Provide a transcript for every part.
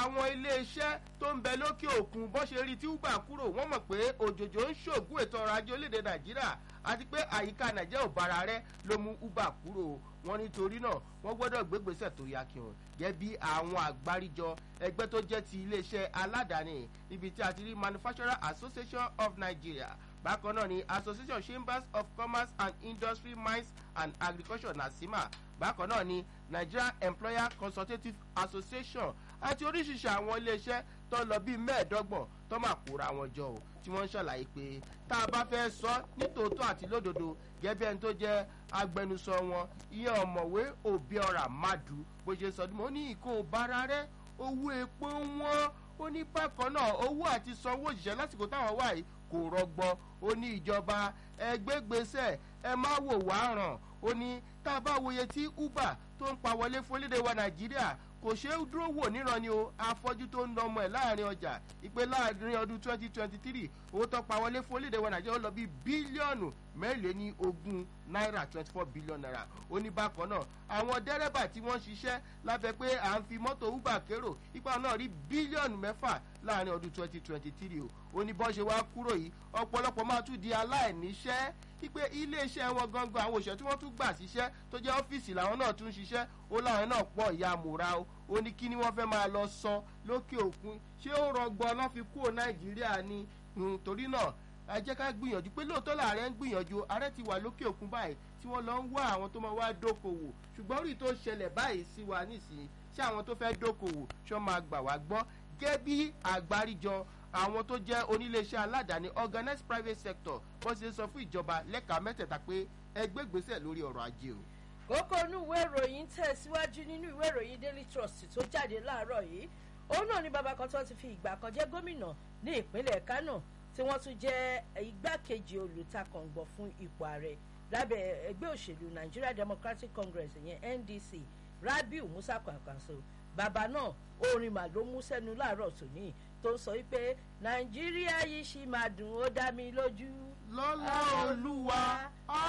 àwọn iléeṣẹ́ tó ń bẹ lókè òkun bó ṣe rí tí uber kúrò wọ́n mọ̀ pé òjòjò ń ṣògùn ètò ọrọ̀ ajé orílẹ̀-èdè nàìjíríà àti pé àyíká nàìjíríà ò bára rẹ ló mú uber kúrò wọn nítorí náà wọ́n gbọ́dọ̀ gbégbèsè tó yá kí wọn gẹ́gẹ́ bí àwọn àgbáríjọ ẹgbẹ́ tó jẹ́ ti iléeṣẹ́ aládàáni ibi tí a ti rí manufacturer association of nigeria bákan náà ni association chambers of commerce and industry mines and agriculture nasima bákan náà ni nigeria employer consultative association àti oríṣiríṣi àwọn iléeṣẹ́ tó lọ bíi mẹ́ẹ̀ẹ́dọ́gbọ̀n tó máa kóra wọn jọ o tí wọ́n ń ṣàlàyé pé tá a bá fẹ́ sọ nítòótọ́ àti lódodo gẹ́gẹ́ ẹni tó jẹ́ agbẹnusọ wọn ìyẹn ọ̀mọ̀wé òbí ọ̀rà madu bó ṣe sọ ó ní ìkó bára rẹ owó epo wọn ó ní bákan náà owó àti sanwó òṣìṣẹ́ lásìkò táwọn wà yìí kò rọgbọ ó ní ìjọba ẹgbẹ́gbèsè ẹ má wò wá ràn ó ní tá a bá wòye tí uber tó ń pa wọlé fún orílẹ̀ wa nàìjíríà kò ṣeé dúró wò níran ni o afọ́jú tó ń nà ọmọ ẹ̀ láàrin ọjà ìpè láàrin ọdún twenty twenty three owó tó pa wọlé fún orílẹ̀ wa nàìjíríà ó lọ bí bílíọ̀nù mẹ́rìnléní ogún náírà twenty four billion naira ó ní bákan náà àwọn dẹ́rẹ́bà tí wọ́n ṣiṣẹ́ lábẹ́ pé à ń fi mọ́tò uber kérò ipa náà rí bílíọ̀nù mẹ́fà láàrin ọdún twenty twenty three o ó ní bọ́n ṣe wá kúrò yìí ọ̀pọ̀lọpọ̀ máa tún di aláìníṣẹ́ wípé iléeṣẹ́ wọn gangan àwọn òṣìṣẹ́ tí wọ́n tún gbà síṣẹ́ tó jẹ́ ọ́fíìsì làwọn náà tún ṣiṣẹ́ ó láwọn náà pọ̀ ìyá mòra o ó ní kí ni wọ́n fẹ́ máa lọ sọ lókè òkun ṣé ó rọgbọ ọlọ́ fi kúrò nàìjíríà ni torí náà ẹ jẹ́ ká gbìyànjú pé lóòótọ́ làárẹ̀ ń gbìyànjú ààrẹ ti wà lókè òkun báyìí tí wọ́n lọ ń wá àwọn tó máa wá dókòwò ṣùgbọ́n rí tó ṣẹlẹ̀ báyìí sí wa nísìnyí ṣé àwọn tó fẹ́ dókòwò ṣọ́ máa gbà wá gbọ́ gẹ́ bí àgbáríjọ àwọn tó jẹ́ oníléeṣẹ́ aládàáni organized private sector wọ́n ṣe sọ fún ìjọba lẹ́ka mẹ́tẹ̀ẹ̀ta pé ẹgbẹ́ gbèsè lórí ọ̀rọ̀ ajé o. kókó inú ìwé ìròyìn tẹ̀síwájú nínú ìwé ìròyìn daily trust tó jáde láàárọ̀ yìí òun náà ní bàbá kan tó ti fi ìgbà kan jẹ́ gómìnà ní ìpínlẹ̀ kánò tí wọ́n tún jẹ́ igbákejì olùtakọ̀ǹgbọ̀ fún ipò ààrẹ lábẹ́ ẹgbẹ́ òṣèlú nigeria democratic congress ìyẹn ndc rabiu musa kwankwaso bàbá náà orin mà ló mú sẹ́nu láàárọ̀ tòní tó ń sọ wípé nàìjíríà yìí ṣì máa dùn ó dá mi lójú. lọ́lá olúwa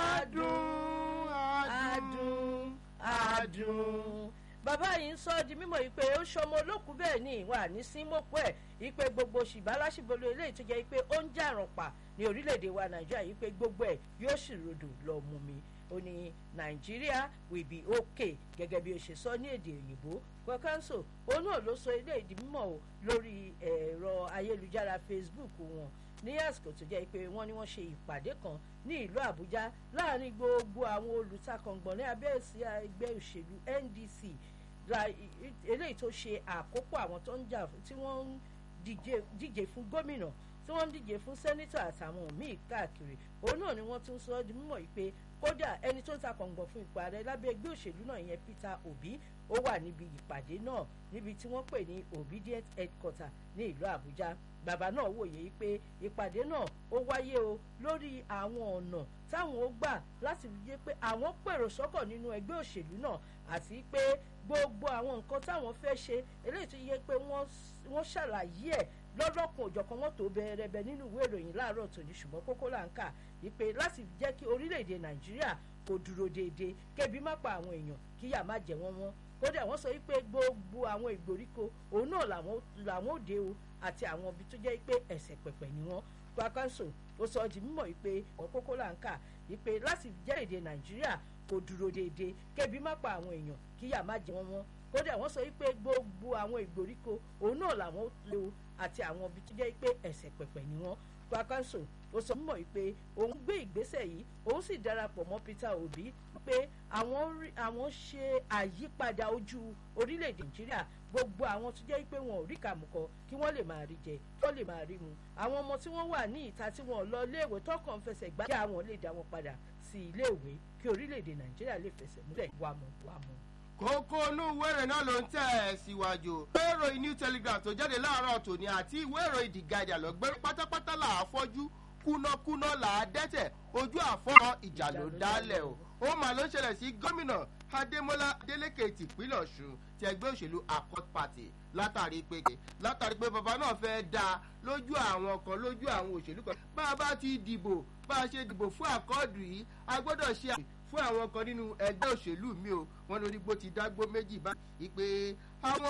adùn adùn adùn bàbá yìí ń sọ di mímọ ìpè ó ṣọmọ olókùú bẹ́ẹ̀ ni ìwà ní símọ́pọ̀ ẹ̀ ìpè gbogbo ṣìbálàṣìbolo eléyìí tó jẹ́ pé ó ń jàràn pa ní orílẹ̀-èdè wa nàìjíríà yìí pé gbogbo ẹ̀ yóò sì rodò lọ mú mi ó ní nàìjíríà will be okay gẹ́gẹ́ bí ó ṣe sọ ní èdè òyìnbó kọ́kánsò òun náà ló sọ ilé ìdí mímọ̀ o lórí ẹ̀rọ ayélujára facebook wọn ní àsìkò tó jẹ́ pé wọ́n ní wọ́n ṣe ìpàdé kan ní ìlú àbújá láàrin gbogbo àwọn olùtakọ̀ngbọ̀n ní abẹ́ ẹ̀sìn ẹgbẹ́ òṣèlú ndc eléyìí tó ṣe àkópọ̀ àwọn tó ń jà tí wọ́n ń díje fún gómìnà tí wọ́n ń díje fún sẹ́nítọ̀ àtàwọn míì káàkiri òun náà ni wọ́n tún sọ ọ́ di mímọ̀ yìí pé kódà ẹni tó ń ta kọ̀ǹgbọ̀n fún ipò ààrẹ lábẹ́ ẹgbẹ́ òṣèlú náà ìyẹn peter obi ó wà níbi ìpàdé náà níbi tí wọ́n pè ní obedient headquarter ní ìlú àbújá bàbá náà wòye pé ìpàdé náà ó wáyé o lórí àwọn ọ̀nà táwọn ó gbà láti fi jẹ́ pé àwọn pèrò sọ́kọ̀ nínú ẹgbẹ́ òṣèlú náà àti pé gbogbo àwọn nǹkan táwọn fẹ́ ṣe eléyìí tó yẹ pé wọ́n ṣàlàyé ẹ̀ lọ́lọ́kun òjọ̀kan wọn tó bẹ̀rẹ̀bẹ̀ nínú ìwé ìròyìn láàárọ̀ tòní ṣùgbọ́n kókó là ń kà wípé láti jẹ́ kí orílẹ̀-èdè nàìjíríà kò dúró déédéé kébi má pa àwọn èèyàn kíyà má jẹ wọ́n wọ́n kódà wọ́n sọ wípé gbogbo àwọn ìgbèríko òun náà làwọn òde o àti àwọn ibi tó jẹ́ pé ẹ̀sẹ̀ pẹ̀pẹ̀ ni wọ́n kwakanso ó sọ di mímọ̀ wípé ọ̀ kókó là ń kà wípé láti jẹ́ èdè nàìjíríà kò dúró déédéé kébi má pa àwọn èèyàn kíyà má jẹ wọ́n wọ́n kódà wọ́n sọ wípé gbogbo àwọn ìgbèríko òun náà làwọn òde o àti àwọn ibi tó jẹ́ pé ẹ̀sẹ̀ pẹ̀pẹ̀ ni wọ́n kwakanso ó sọ mímọ̀ wípé òun gbé ìgbésẹ̀ yìí òun sì darapọ̀ mọ́ peter obi pé àwọn ṣe àyípadà ojú orílẹ̀-èdè nàìjíríà gbogbo àwọn tó jẹ́ pé wọn ò rí kàmùkọ kí wọ́n lè máa rí jẹ kí wọ́n lè máa rí mu àwọn ọmọ tí wọ́n wà ní ìta tí wọ́n lọ iléèwé tọkàn fẹsẹ̀ gbá kí àwọn lè dá wọn padà sí iléèwé kí orílẹ̀-èdè nàìjíríà lè fẹsẹ̀ múlẹ̀ wàmù wàmù kókó inú ìwé ìròyìn náà ló ń tẹ̀ ẹ́ síwájú. ìwé ìròyìn new telegraph tó jáde láàárọ̀ tòní àti ìwé ìròyìn the guardian lọ́gbẹ́rẹ́ pátápátá là á fọ́jú kúnákúná là á dẹ́tẹ̀ ojú àfọ́nà ìjà ló dálẹ̀ o. ó mà ló ń ṣẹlẹ̀ sí gómìnà adémọlá adélèké tìpínlẹ̀ ọ̀ṣun ti ẹgbẹ́ òṣèlú accord party látàrí pé látàrí pé bàbá náà fẹ́ da lójú àwọn kan lójú àwọn òṣèlú kan bá a bá ti dìbò bá a ṣe dìbò fún àkọọ́dù yìí a gbọ́dọ̀ ṣe àmì fún àwọn kan nínú ẹgbẹ́ òṣèlú mi o wọn lórí bó ti dágbó méjì bá ìpè àwọn